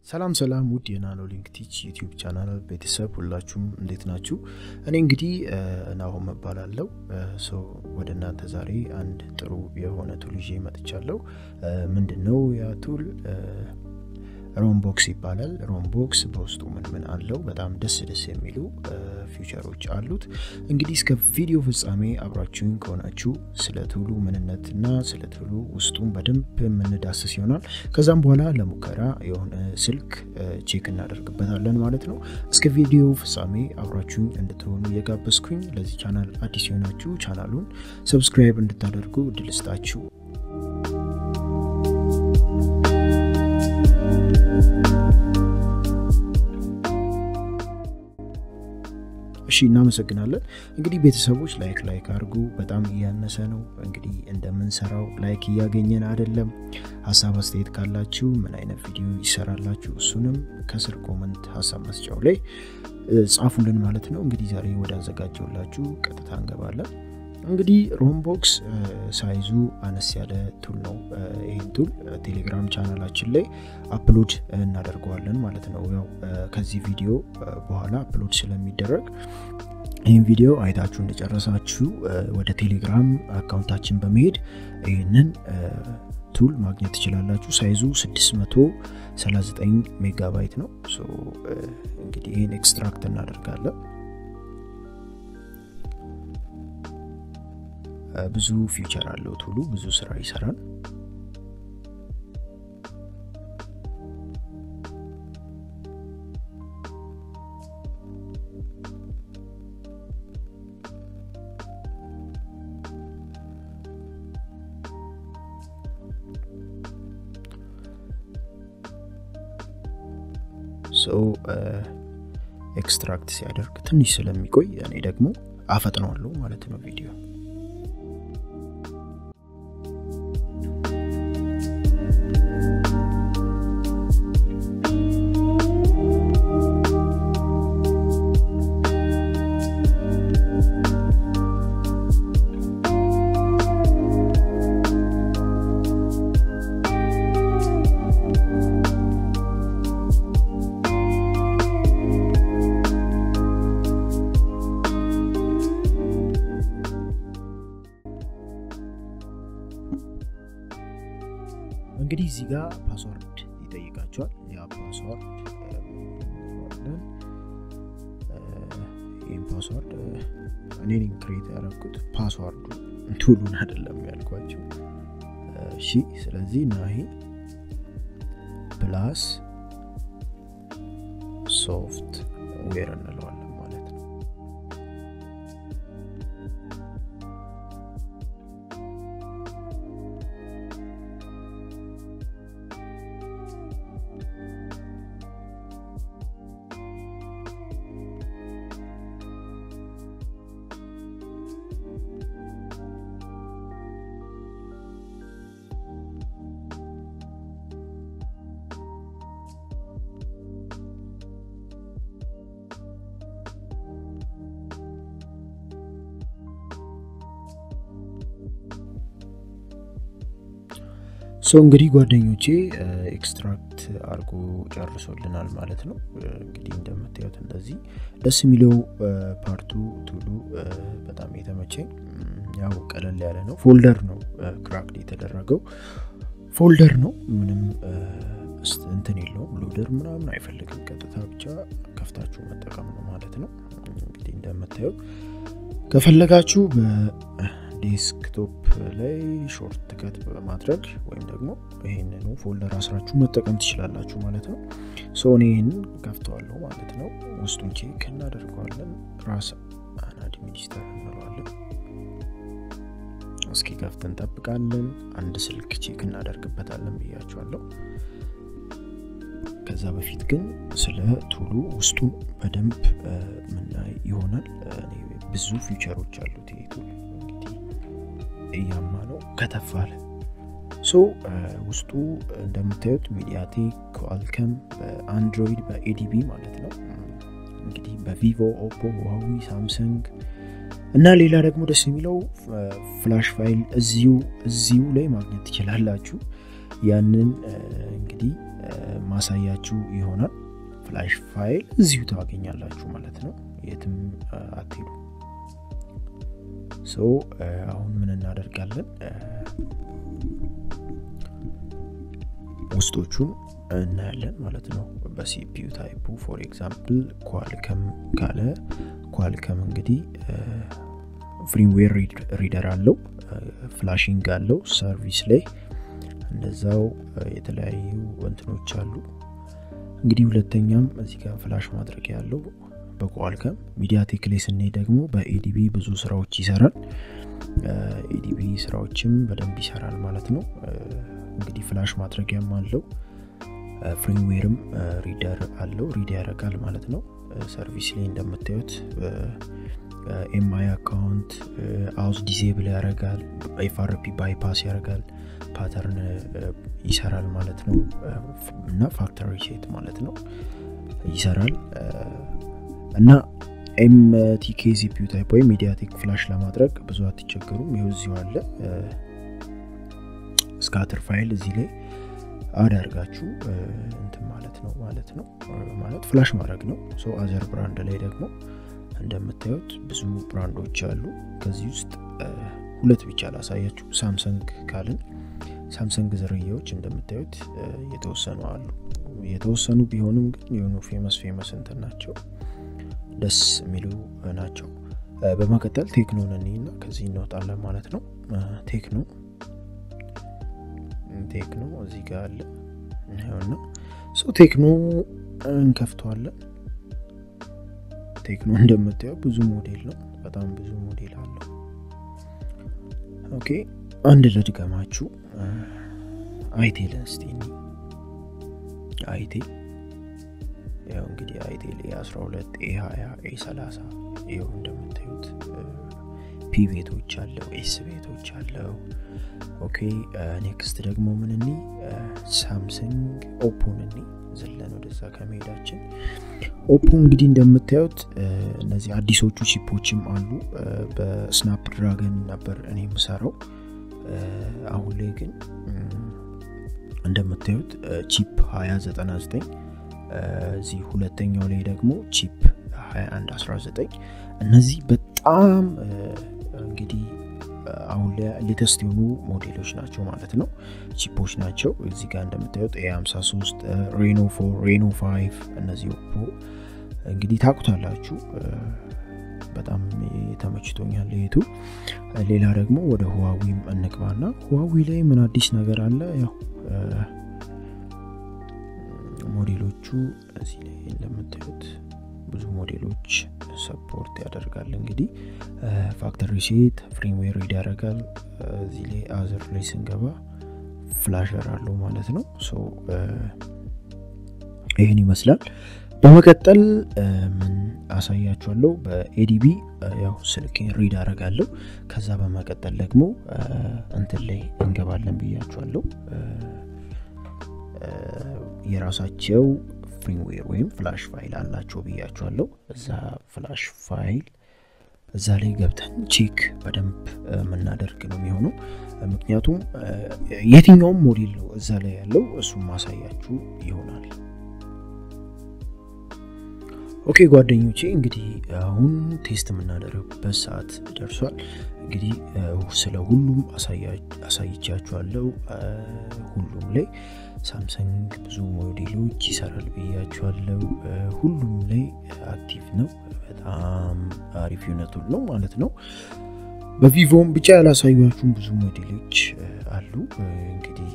ሰላም ሰላም ውድ የናኖ ሊንክ ቲች ዩቲዩብ ቻናል ቤተሰብ ሁላችሁም እንዴት ናችሁ? እኔ እንግዲህ ናሆም እባላለሁ። ሰው ወደ እናንተ ዛሬ አንድ ጥሩ የሆነ ቱል ይዤ መጥቻለሁ። ምንድን ነው ያ ቱል? ሮምቦክስ ይባላል። ሮምቦክስ በውስጡ ምን ምን አለው? በጣም ደስ ደስ የሚሉ ፊውቸሮች አሉት። እንግዲህ እስከ ቪዲዮ ፍጻሜ አብራችሁኝ ከሆናችሁ ስለ ቱሉ ምንነትና ስለ ቱሉ ውስጡን በደንብ የምንዳስስ ይሆናል። ከዛም በኋላ ለሙከራ የሆነ ስልክ ቼክ እናደርግበታለን ማለት ነው። እስከ ቪዲዮ ፍጻሜ አብራችሁኝ እንድትሆኑ እየጋበዝኩኝ ለዚህ ቻናል አዲስ የሆናችሁ ቻናሉን ሰብስክራይብ እንድታደርጉ እድል ስጣችሁ። እሺ እናመሰግናለን። እንግዲህ ቤተሰቦች ላይክ ላይክ አድርጉ። በጣም እያነሰ ነው። እንግዲህ እንደምንሰራው ላይክ እያገኘን አይደለም። ሀሳብ አስተያየት ካላችሁ ምን አይነት ቪዲዮ ይሰራላችሁ፣ እሱንም ከስር ኮመንት ሀሳብ መስጫው ላይ ጻፉልን ማለት ነው። እንግዲህ ዛሬ ወደ አዘጋጀውላችሁ ቀጥታ እንገባለን። እንግዲህ ሮምቦክስ ሳይዙ አነስ ያለ ቱል ነው። ይህን ቱል ቴሌግራም ቻናላችን ላይ አፕሎድ እናደርገዋለን ማለት ነው። ያው ከዚህ ቪዲዮ በኋላ አፕሎድ ስለሚደረግ ይህን ቪዲዮ አይታችሁ እንደጨረሳችሁ ወደ ቴሌግራም አካውንታችን በመሄድ ይህንን ቱል ማግኘት ትችላላችሁ። ሳይዙ 639 ሜጋባይት ነው። እንግዲህ ይህን ኤክስትራክት እናደርጋለን። ብዙ ፊውቸር አለው ቱሉ ብዙ ስራ ይሰራል። ሰው ኤክስትራክት ሲያደርግ ትንሽ ስለሚቆይ እኔ ደግሞ አፈጥነዋለሁ ማለት ነው ቪዲዮ እንግዲህ እዚህ ጋር ፓስዋርድ ይጠይቃቸዋል። ያ ፓስዋርድ ለን ይህም ፓስዋርድ እኔን ክሬት ያደረኩት ፓስዋርዱ ቱሉን አይደለም ያልኳቸው። እሺ ስለዚህ እና ይሄ ፕላስ ሶፍት ዌር እንለዋለን ማለት ነው። ሰው እንግዲህ ጓደኞቼ ኤክስትራክት አድርጎ ጨርሶልናል ማለት ነው። እንግዲህ እንደምታዩት እንደዚህ ደስ የሚለው ፓርቱ ቱሉ በጣም የተመቸኝ ያው ቀለል ያለ ነው። ፎልደር ነው ክራክድ የተደረገው ፎልደር ነው። ምንም እንትን የለውም። ሎደር ምናምን አይፈልግም። ቀጥታ ብቻ ከፍታችሁ መጠቀም ነው ማለት ነው። እንግዲህ እንደምታዩት ከፈለጋችሁ ዴስክቶፕ ላይ ሾርት ከት በማድረግ ወይም ደግሞ ይህንኑ ፎልደር አስራችሁ መጠቀም ትችላላችሁ ማለት ነው። ሰው እኔ ይህንን ከፍተዋለሁ ማለት ነው። ውስጡን ቼክ እናደርገዋለን። ራስ አን አድሚኒስተር እንለዋለን። እስኪ ከፍት እንጠብቃለን። አንድ ስልክ ቼክ እናደርግበታለን ብያችኋለሁ። ከዛ በፊት ግን ስለ ቱሉ ውስጡን በደንብ ምናይ ይሆናል። ብዙ ፊውቸሮች አሉት ይሄ ቱል እያማ ነው ከተፍ አለ። ሶ ውስጡ እንደምታዩት ሚዲያቴክ ኳልከም በአንድሮይድ በኤዲቢ ማለት ነው እንግዲህ በቪቮ ኦፖ ዋዊ ሳምሰንግ እና ሌላ ደግሞ ደስ የሚለው ፍላሽ ፋይል እዚሁ እዚሁ ላይ ማግኘት ትችላላችሁ ያንን እንግዲህ ማሳያችሁ ይሆናል። ፍላሽ ፋይል እዚሁ ታገኛላችሁ ማለት ነው። የትም አትሄዱ። ሶ አሁን ምን እናደርጋለን? ውስጦቹን እናያለን ማለት ነው። በሲፒዩ ታይፑ ፎር ኤግዛምፕል ኳልከም ካለ ኳልከም እንግዲህ ፍሪምዌር ሪደር አለው፣ ፍላሽንግ አለው፣ ሰርቪስ ላይ እንደዛው የተለያዩ እንትኖች አሉ። እንግዲህ ሁለተኛም እዚህ ጋር ፍላሽ ማድረግ ያለው በኳልከም ሚዲያቴክ ላይ ስንሄድ ደግሞ በኤዲቢ ብዙ ስራዎች ይሰራል። ኤዲቢ ስራዎችም በደንብ ይሰራል ማለት ነው። እንግዲህ ፍላሽ ማድረጊያም አለው ፍሪምዌርም ሪደር አለው ሪድ ያደርጋል ማለት ነው። ሰርቪስ ላይ እንደምታዩት ኤምአይ አካውንት አውስ ዲዜብል ያደርጋል፣ ኤፍአርፒ ባይፓስ ያደርጋል፣ ፓተርን ይሰራል ማለት ነው እና ፋክተሪ ሴት ማለት ነው ይሰራል እና ኤምቲኬ ሲፒዩ ታይፕ ወይም ሚዲያቴክ ፍላሽ ለማድረግ ብዙ አትቸገሩም። ይኸው እዚሁ አለ ስካተር ፋይል እዚህ ላይ አዳርጋችሁ እንትን ማለት ነው ማለት ነው ማለት ፍላሽ ማድረግ ነው። ሰው አዘር ብራንድ ላይ ደግሞ እንደምታዩት ብዙ ብራንዶች አሉ። ከዚህ ውስጥ ሁለት ብቻ ላሳያችሁ። ሳምሰንግ ካልን ሳምሰንግ ዝርያዎች እንደምታዩት የተወሰኑ አሉ። የተወሰኑ ቢሆንም ግን የሆኑ ፌመስ ፌመስ እንትን ናቸው፣ ደስ የሚሉ ናቸው። በመቀጠል ቴክኖን እኔና ከዚህ እንወጣለን ማለት ነው። ቴክኖ ቴክኖ እዚህ ጋር አለ ይኸውና ሰው ቴክኖ እንከፍተዋለን። ቴክኖ እንደምታየው ብዙ ሞዴል ነው፣ በጣም ብዙ ሞዴል አለው። ኦኬ አንድ ልድገማችሁ። አይቴል እስቲ አይቴ ያው እንግዲህ አይቴል ኤ12 ኤ20 ኤ30 ይኸው እንደምታዩት ፒ ቤቶች አለው ኤስ ቤቶች አለው። ኦኬ ኔክስት ደግሞ ምን እኒ ሳምሰንግ ኦፖን እኒ ዘለን ወደዛ ከመሄዳችን ኦፖ እንግዲህ እንደምታዩት እነዚህ አዲሶቹ ቺፖችም አሉ። በስናፕ ድራገን ነበር እኔ የምሰራው። አሁን ላይ ግን እንደምታዩት ቺፕ 2099 እዚህ ሁለተኛው ላይ ደግሞ ቺፕ 2119 እነዚህ በጣም እንግዲህ አሁን ላይ ሌተስት የሆኑ ሞዴሎች ናቸው ማለት ነው። ቺፖች ናቸው። እዚህ ጋር እንደምታዩት ኤ53 ሬኖ 4 ሬኖ 5 እነዚህ ኦፖ እንግዲህ ታቁታላችሁ። በጣም ተመችቶኛል የቱ። ሌላ ደግሞ ወደ ህዋዊም እንግባና ህዋዊ ላይ ምን አዲስ ነገር አለ? ያው ሞዴሎቹ እዚህ ላይ እንደምታዩት ብዙ ሞዴሎች ሰፖርት ያደርጋል። እንግዲህ ፋክተሪ ሴት ፍሬምዌር ሪድ ያደርጋል። እዚህ ላይ አዘር ላይ ስንገባ ፍላሸር አለው ማለት ነው። ይህን ይመስላል። በመቀጠል ምን አሳያችኋለሁ? በኤዲቢ ያው ስልኬን ሪድ አደርጋለሁ። ከዛ በመቀጠል ደግሞ እንትን ላይ እንገባለን ብያችኋለሁ። የራሳቸው ፍሪምዌር ወይም ፍላሽ ፋይል አላቸው ብያችኋለሁ። እዛ ፍላሽ ፋይል እዛ ላይ ገብተን ቼክ በደንብ የምናደርግ ነው የሚሆነው። ምክንያቱም የትኛውም ሞዴል ነው እዛ ላይ ያለው እሱም ማሳያችሁ ይሆናል። ኦኬ ጓደኞቼ እንግዲህ አሁን ቴስት የምናደርግበት ሰዓት ደርሷል። እንግዲህ ስለ ሁሉም አሳይቻችኋለሁ። ሁሉም ላይ ሳምሰንግ ብዙ ሞዴሎች ይሰራል ብያችኋለሁ። ሁሉም ላይ አክቲቭ ነው። በጣም አሪፍ ዩነቱ ነው ማለት ነው። በቪቮም ብቻ ያላሳዩችሁም ብዙ ሞዴሎች አሉ። እንግዲህ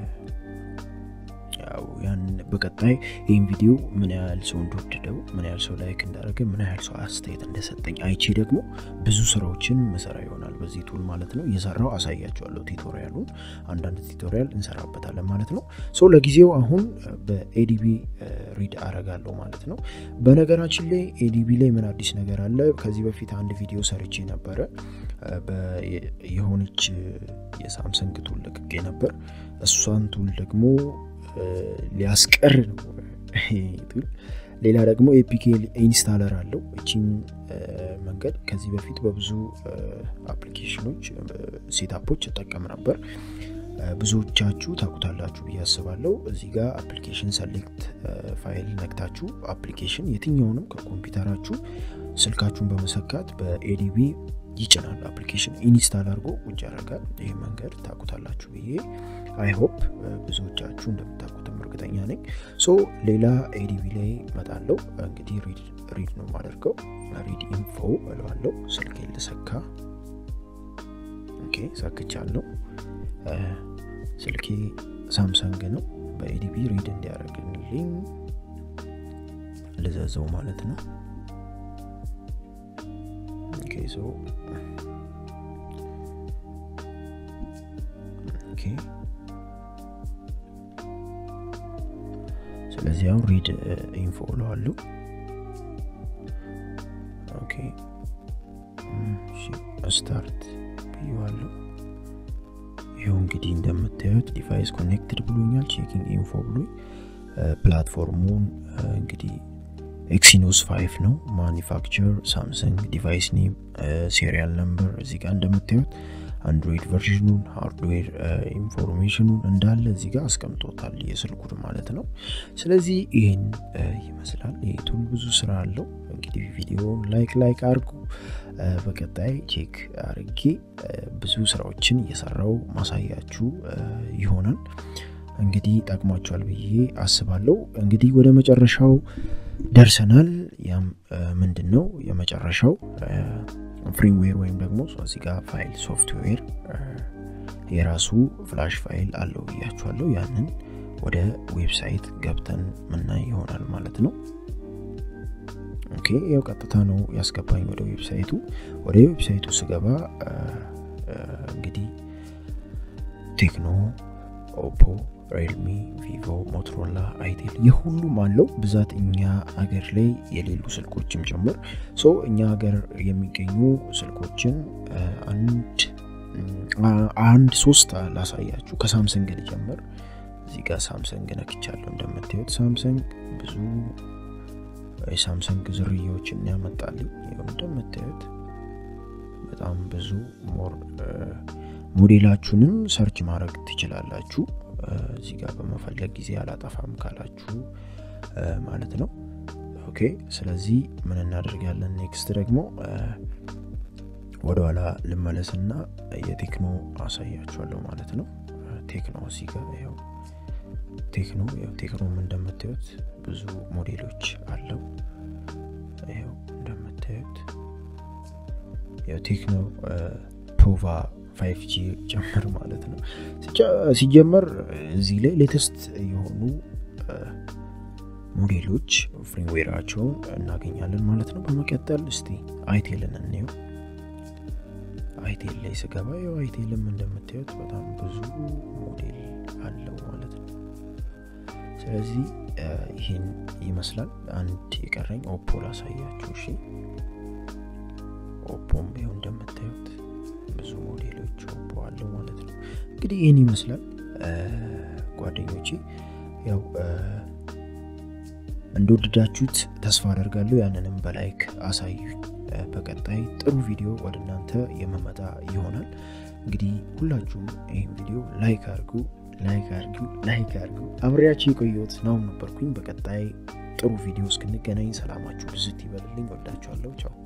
ያው ያን በቀጣይ ይህን ቪዲዮ ምን ያህል ሰው እንደወደደው ምን ያህል ሰው ላይክ እንዳደረገ ምን ያህል ሰው አስተያየት እንደሰጠኝ አይቼ ደግሞ ብዙ ስራዎችን መሰራ ይሆናል በዚህ ቱል ማለት ነው። እየሰራው አሳያቸዋለሁ። ቱቶሪያሉን አንዳንድ ቱቶሪያል እንሰራበታለን ማለት ነው። ሰው ለጊዜው አሁን በኤዲቢ ሪድ አረጋለሁ ማለት ነው። በነገራችን ላይ ኤዲቢ ላይ ምን አዲስ ነገር አለ? ከዚህ በፊት አንድ ቪዲዮ ሰርቼ ነበረ። የሆነች የሳምሰንግ ቱል ለቅቄ ነበር። እሷን ቱል ደግሞ ሊያስቀር ነው ቱል። ሌላ ደግሞ ኤፒኬ ኢንስታለር አለው። እቺን መንገድ ከዚህ በፊት በብዙ አፕሊኬሽኖች ሴታፖች እጠቀም ነበር። ብዙዎቻችሁ ታውቁታላችሁ ብዬ አስባለሁ። እዚህ ጋር አፕሊኬሽን ሰሌክት ፋይል ነክታችሁ አፕሊኬሽን የትኛውንም ከኮምፒውተራችሁ ስልካችሁን በመሰካት በኤዲቢ ይጭናል። አፕሊኬሽን ኢንስታል አድርጎ ውጭ ያደርጋል። ይህ መንገድ ታውቁታላችሁ ብዬ አይሆፕ ብዙዎቻችሁ እንደምታውቁትም እርግጠኛ ነኝ። ሶ ሌላ ኤዲቢ ላይ መጣለው። እንግዲህ ሪድ ነው የማደርገው። ሪድ ኢንፎ እለዋለሁ። ስልኬ ልሰካ። ኦኬ ሰክቻለሁ። ስልኬ ሳምሰንግ ነው። በኤዲቢ ሪድ እንዲያደርግልኝ ልዘዘው ማለት ነው። ኦኬ ሶ ኦኬ ስለዚህ አሁን ሪድ ኢንፎ እለዋለሁ። ኦኬ ስታርት ብዬዋለሁ። ይኸው እንግዲህ እንደምታዩት ዲቫይስ ኮኔክትድ ብሎኛል። ቼኪንግ ኢንፎ ብሎኝ ፕላትፎርሙን እንግዲህ ኤክሲኖስ 5 ነው። ማኒፋክቸር ሳምሰንግ፣ ዲቫይስ ኔም፣ ሴሪያል ነምበር እዚህ ጋር እንደምታዩት አንድሮይድ ቨርዥኑን ሃርድዌር ኢንፎርሜሽኑን እንዳለ እዚህ ጋር አስቀምጦታል የስልኩን ማለት ነው። ስለዚህ ይህን ይመስላል። ይህ ቱል ብዙ ስራ አለው። እንግዲህ ቪዲዮን ላይክ ላይክ አድርጉ። በቀጣይ ቼክ አርጌ ብዙ ስራዎችን እየሰራው ማሳያችሁ ይሆናል። እንግዲህ ጠቅሟቸዋል ብዬ አስባለሁ። እንግዲህ ወደ መጨረሻው ደርሰናል። ያም ምንድን ነው የመጨረሻው ፍሪምዌር ወይም ደግሞ እዚህ ጋር ፋይል ሶፍትዌር የራሱ ፍላሽ ፋይል አለው ብያችኋለሁ። ያንን ወደ ዌብሳይት ገብተን ምናይ ይሆናል ማለት ነው። ኦኬ ያው ቀጥታ ነው ያስገባኝ ወደ ዌብሳይቱ። ወደ ዌብሳይቱ ስገባ እንግዲህ ቴክኖ፣ ኦፖ፣ ሬልሚ፣ ቪቮ፣ ሞቶሮላ፣ አይቴል የሁሉም አለው ብዛት እኛ ሀገር ላይ የሌሉ ስልኮችም ጭምር ሶ እኛ ሀገር የሚገኙ ስልኮችን አንድ አንድ ሶስት ላሳያችሁ። ከሳምሰንግ ልጀምር። እዚህ ጋር ሳምሰንግ ነክቻለሁ። እንደምታዩት ሳምሰንግ ብዙ የሳምሰንግ ዝርያዎችን ያመጣልኝ። ይኸው እንደምታዩት በጣም ብዙ ሞር ሞዴላችሁንም ሰርች ማድረግ ትችላላችሁ። እዚህ ጋር በመፈለግ ጊዜ አላጠፋም ካላችሁ ማለት ነው። ኦኬ ስለዚህ ምን እናደርጋለን? ኔክስት ደግሞ ወደኋላ ልመለስና የቴክኖ አሳያችኋለሁ ማለት ነው። ቴክኖ እዚህ ጋር ያው ቴክኖ ያው ቴክኖም እንደምታዩት ብዙ ሞዴሎች አለው። ያው እንደምታዩት ያው ቴክኖ ፖቫ ፋይቭ ጂ ጭምር ማለት ነው። ሲጀመር እዚህ ላይ ሌተስት የሆኑ ሞዴሎች ፍሪምዌራቸውን እናገኛለን ማለት ነው። በመቀጠል እስቲ አይቴልን እንየው። አይቴል ላይ ስገባ ያው አይቴልም እንደምታዩት በጣም ብዙ ሞዴል አለው ማለት ነው። ስለዚህ ይህን ይመስላል። አንድ የቀረኝ ኦፖ ላሳያችሁ። እሺ ኦፖም ይኸው እንደምታዩት ብዙ ሞዴሎች ኦፖ አለው ማለት ነው። እንግዲህ ይህን ይመስላል ጓደኞቼ። ያው እንደወደዳችሁት ተስፋ አደርጋለሁ። ያንንም በላይክ አሳዩ። በቀጣይ ጥሩ ቪዲዮ ወደ እናንተ የመመጣ ይሆናል። እንግዲህ ሁላችሁም ይህን ቪዲዮ ላይክ አድርጉ፣ ላይክ አድርጉ፣ ላይክ አድርጉ። አብሬያችሁ የቆየሁት ናሁን ነበርኩኝ። በቀጣይ ጥሩ ቪዲዮ እስክንገናኝ ሰላማችሁ ብዝት ይበልልኝ። ወዳችኋለሁ። ቻው